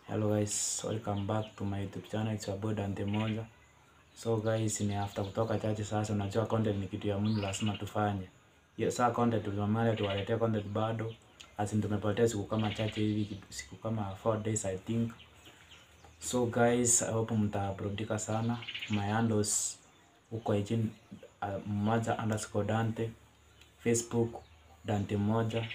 Hello guys, welcome back to my YouTube channel. It's your boy Dante Moja. So guys, ni after kutoka chache sasa, unajua content ni kitu ya muhimu, lazima tufanye. Hiyo saa content tulimamale tuwaletea content bado. Asi tumepotea siku kama chache hivi, siku kama 4 days I think. So guys, I hope mtaburudika sana. My handles huko IG uh, moja underscore Dante, Facebook Dante Moja,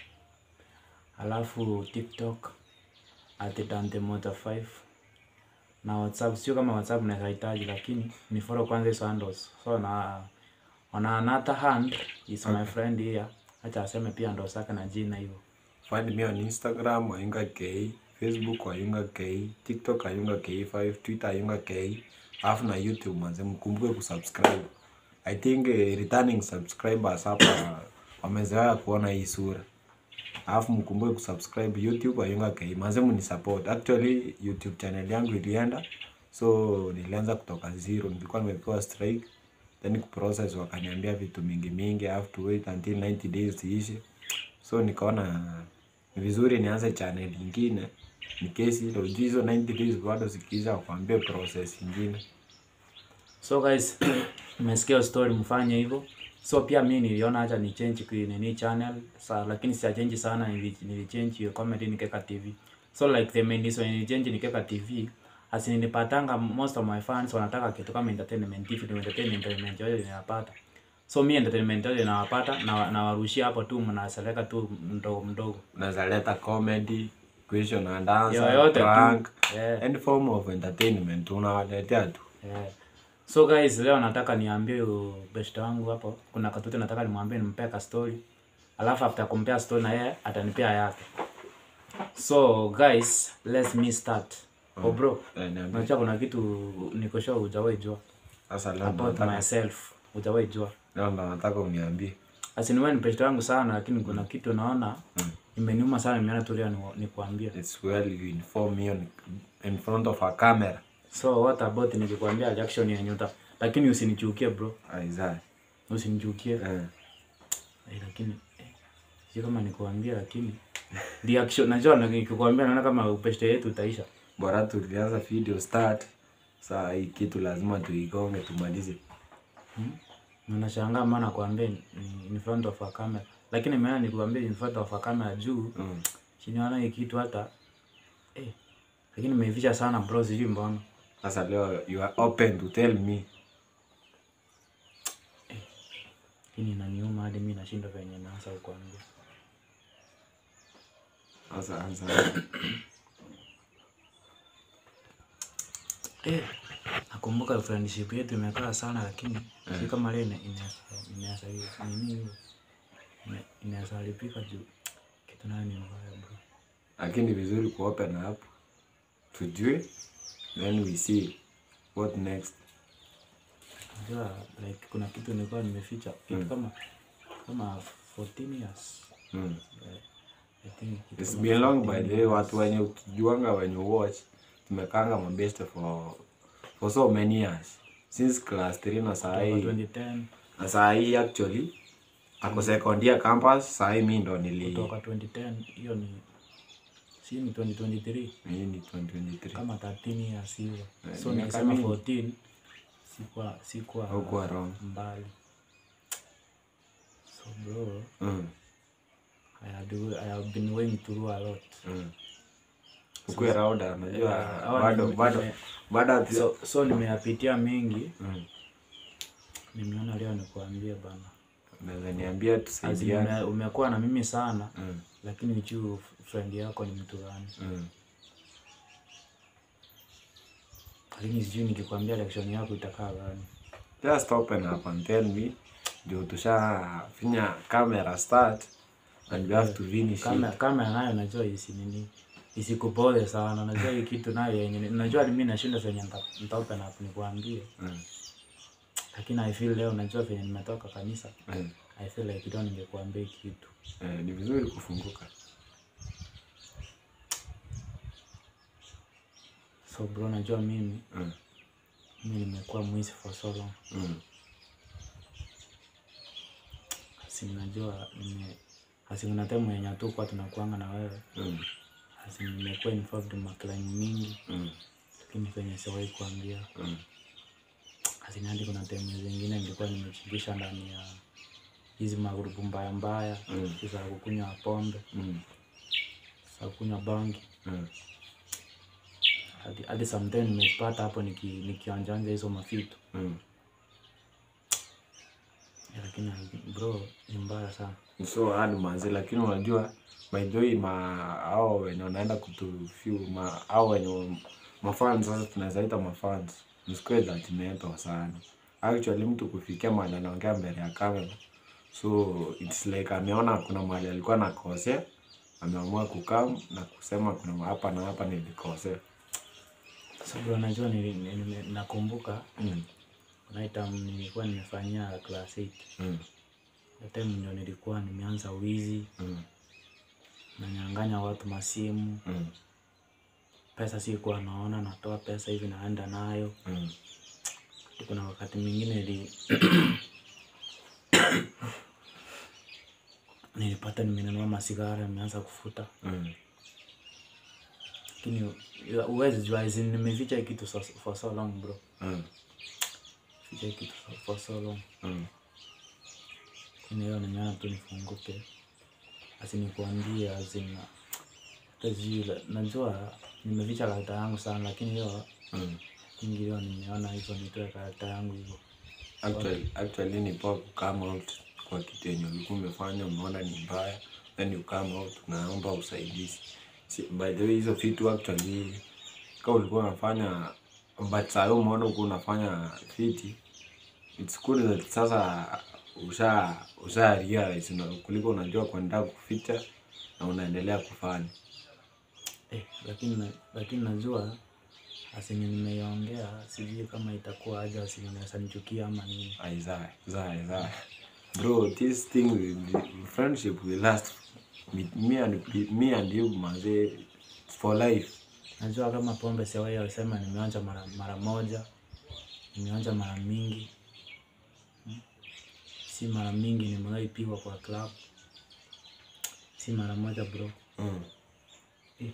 alafu TikTok at Dante Moja 5 na WhatsApp. Sio kama WhatsApp nahitaji, lakini ni follow kwanza hizo handles. So na on another hand is my friend here, acha aseme pia ndo saka na jina hivyo. Find me on Instagram Ayunga K, Facebook Ayunga K, TikTok Ayunga K5, Twitter Ayunga K, alafu na YouTube manze, mkumbuke kusubscribe. I think eh, returning subscribers hapa wamezoea kuona hii sura. Alafu mkumbuke kusubscribe YouTube Ayunga K. Manze mnisupport. Actually YouTube channel yangu ilienda. So nilianza kutoka zero. Nilikuwa nimepewa strike. Then kuprocess wakaniambia vitu mingi mingi. I have to wait until 90 days iishe. So nikaona ni vizuri nianze channel ingine in case hilo hizo 90 days bado zikiisha wakwambie process ingine. So guys, mmesikia story, mfanye hivyo. So pia mimi niliona acha ni change kwa nini channel sa, lakini si change sana, nili, nili change hiyo comedy nikeka TV. So like the main reason nili change nikeka TV as nilipatanga most of my fans wanataka kitu kama entertainment TV, ndio entertainment entertainment yote ninapata. So mimi entertainment yote ninawapata na nawarushia hapo tu, mnaseleka tu mdogo mdogo. Unaweza leta comedy, question and answer, Yoyote tu. prank, Yeah. any form of entertainment unawaletea tu. Yeah. So guys, leo nataka niambie huyu best wangu hapo, kuna katoto nataka nimwambie nimpea ka story. Alafu after kumpea story na yeye atanipea yake. So guys, let's me start. Oh bro, Eh, niambie. unajua kuna kitu niko sure hujawahi jua Sasa leo about nataka myself. Hujawahi jua. leo ndo nataka uniambie. Asi ni best wangu sana lakini kuna kitu naona imeniuma sana nimeona tu leo ni- nikuambie. It's well you inform me on, in front of a camera. So what about nikikwambia reaction yenye uta lakini usinichukie bro. Isaiah. Usinichukie. Eh. Eh, lakini eh, sio kama nikuambia, lakini reaction najua na nikikwambia naona kama upeste yetu utaisha. Bora tulianza video start. Saa hii kitu lazima tuigonge tumalize. Na Unashangaa maana nakwambia ni- in front of a camera, lakini maana nikwambia in front of a camera juu Mm. chini naona hii kitu hata eh, lakini nimeivisha sana bro, sijui mbona. Sasa leo you are open to tell me. Lakini inaniuma hadi mimi nashindwa venye naanza kukwambia. Sasa anza. Eh, nakumbuka friendship yetu imekaa sana, lakini si kama leo ina- ina- inaweza nini hiyo ina- inaweza haribika juu kitu nayo ni mbaya bro. Lakini vizuri ku open up. Tujue then we see what next. Unajua like kuna kitu nilikuwa nimeficha kitu kama kama 14 years. Mm. Yeah, I think kitu It's kama been long 14 by the way, watu wenye ukijuanga wenye watch tumekanga mabeste for for so many years since class 3 na saa kutoka hii 2010 na saa hii actually ako second year campus saa hii mi ndo nili kutoka 2010 hiyo ni si ni 2023 hii ni 2023 kama 13 years hivyo. Eh, So miaka nikisema mingi. 14 sikuwa sikuwa Haukuwa wrong. mbali. So bro, mm. I had I have been going through a lot. mm. ukue rauda najua Yeah, hawa bado nime- bado nime- bado hatu- So, so nimeyapitia mengi, mm. nimeona leo nikuambie bana. unaweza niambia As in, tusaidiane ume- umekuwa na mimi sana mm. lakini juu friend yako ni mtu gani? mm. Lakini sijui nikikwambia reaction yako itakaa gani. just open up and tell me ndio tushafinya camera start and we have to finish Kama it. kama nayo najua isi nini isikupole sana. Najua hii kitu nayo yenye najua mimi nashinda venye nita- nita open up nikwambie. Mm. Lakini I feel leo najua venye nimetoka kanisa. Mm. I feel like leo ningekuambia hii kitu. Eh, ni vizuri kufunguka So bro, najua mimi mm. mimi nimekuwa mwizi for so long. Mm. Asi najua nime asi kuna time yenye tu kwa tunakuanga na wewe. Mm. Asi nimekuwa involved macline mingi Mm. lakini penye siwahi kuambia Mm. Asini hadi kuna time zingine nilikuwa nimechindisha ndani ya hizi magrupu mbaya mbaya Mm. za kukunywa pombe Mm. za kukunywa bangi Mm. hadi hadi sometime nimepata hapo niki nikionjanja hizo mafitu Mm. Ya, lakini bro ni mbaya sana so hard manzi lakini unajua by the way ma hao wenye wanaenda kutufiu ma hao wenye mafans sasa tunaweza ita mafans msikuwe judgmental sana actually mtu kufikia mahali anaongea mbele ya kamera so it's like ameona kuna mahali alikuwa nakosea ameamua kukam na kusema kuna hapa na hapa nilikosea so bro najua nili, nili, nakumbuka mm. kuna time nilikuwa nimefanyia class 8 mm. Hiyo time ndio nilikuwa nimeanza wizi mm. nanyang'anya watu masimu mm. pesa sikuwa naona natoa pesa hivi naenda nayo mm. kuna wakati mwingine nili nilipata nimenunua masigara nimeanza kufuta mm. lakini uwezi jua as in nimeficha hii kitu so, for so long bro mm. ficha hii kitu for, for so long mm. lakini leo nimeona tu nifunguke asi nikuambie azin hata sijui la- najua nimeficha karakta yangu sana lakini leo mm. kingi leo nimeona hivyo nitoe karakta yangu hivyo Actually, actually ni poa ku come out kwa kitu yenye ulikuwa umefanya umeona ni mbaya, then you come out naomba usaidizi. Si, by the way hizo vitu actually kama ulikuwa unafanya but saa hiyo umeona ulikuwa unafanya fiti, it's good that sasa usha usha realize na kuliko unajua kuendelea kuficha na unaendelea kufanya. eh, lakini na- lakini najua asini nimeiongea sijui kama itakuwa aja asini naweza nichukia ama nini Isaiah, Isaiah, Isaiah. Bro, this thing will, friendship will last with me and me and you manze for life. najua kama pombe siawai alisema nimeonja mara, mara moja nimeonja mara mingi Hmm. si mara mingi nimewahi pigwa kwa club si mara moja bro Mm. eh.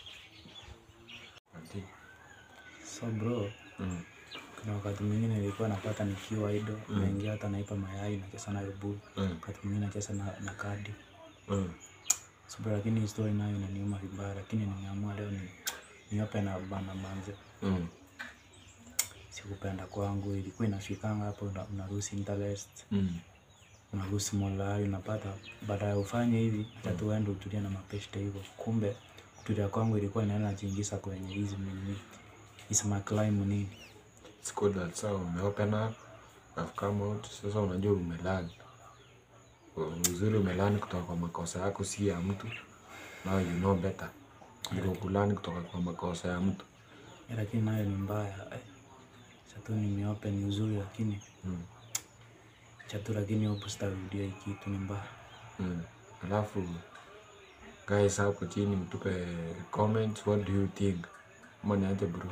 so bro Mm. kuna wakati mwingine nilikuwa napata nikiwa ido mm. naingia hata naipa mayai nacheza na rebu Mm. wakati mwingine nacheza na, na kadi Mm. so bro, lakini hii story nayo inaniuma vibaya lakini nimeamua leo ni niope na bana manze Mm. sikupenda kwangu ilikuwa inafikanga hapo una- unaruhusi interest Mm. unaruhusi molai unapata baada ya ufanye hivi hata tu uende utulie na mapeshte hivyo kumbe kutulia kwangu ilikuwa inaenda najiingiza kwenye hizi nini hizi maclim nini It's good that sasa umeopen up, have come out, sasa unajua umelani. Uzuri umelani kutoka kwa makosa yako si ya mtu. Now you know better. Ndio kulani kutoka kwa makosa ya mtu. Eh, lakini nayo ni mbaya eh. chatu nimeope ni uzuri lakini Mm. chatu lakini hapo sitarudia hii kitu ni mbaya Mm. Alafu guys hapo chini mtupe comments what do you think? Ama niaje bro?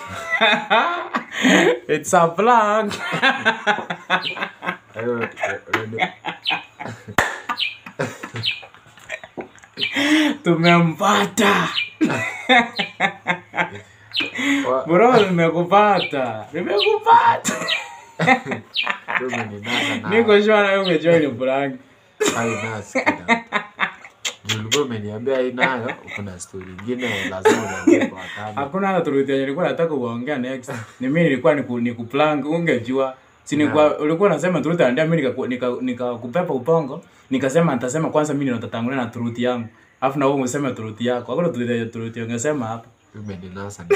It's a prank. Ayo, eh, ready? tumempata Wa- bro nimekupata nimekupata Ndio umeninasa na- niko sure na wewe umejua ni prank Ai, nasi kida. Ndio ulikuwa umeniambia hii nayo kuna story ingine lazima unaambia kwa wakati. hakuna hata truth yenye nilikuwa nataka kuongea next ni mimi nilikuwa niku, nikuplank ungejua si nilikuwa ulikuwa unasema truth andia mimi nikaku- nika- nikakupepa upongo nikasema nitasema kwanza mimi nitatangulia na truth yangu alafu na wewe umesema truth yako hakuna truth yenye truth ungesema hapa Umeninasa.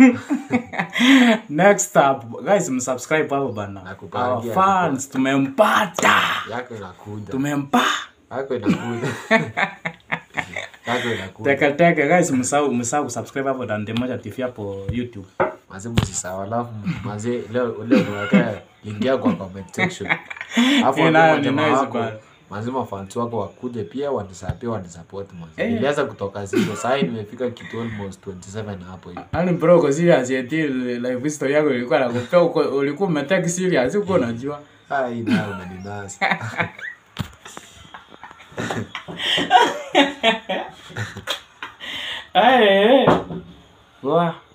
next up guys msubscribe hapo bana Nakupangia, our fans tumempata Yako inakuja. tumempa Yako inakuja. Yako inakuja. teka teka guys msahau msahau kusubscribe hapo Dante Moja TV hapo YouTube Mazee msisahau alafu mazee leo leo tunataka ingia kwa comment section. Alafu Eh, watu nayo wa ni jamaa nice wako bana. mazee mafans wako wakuje pia wanisapia pia wanisupport mazee. Eh. Nilianza kutoka zero sasa hivi nimefika kitu almost 27 hapo hivi. Yaani bro uko serious eti life history yako ilikuwa nakupea uko ulikuwa umetake serious uko unajua Ah, hii nayo umeninasa. Eh. Wa.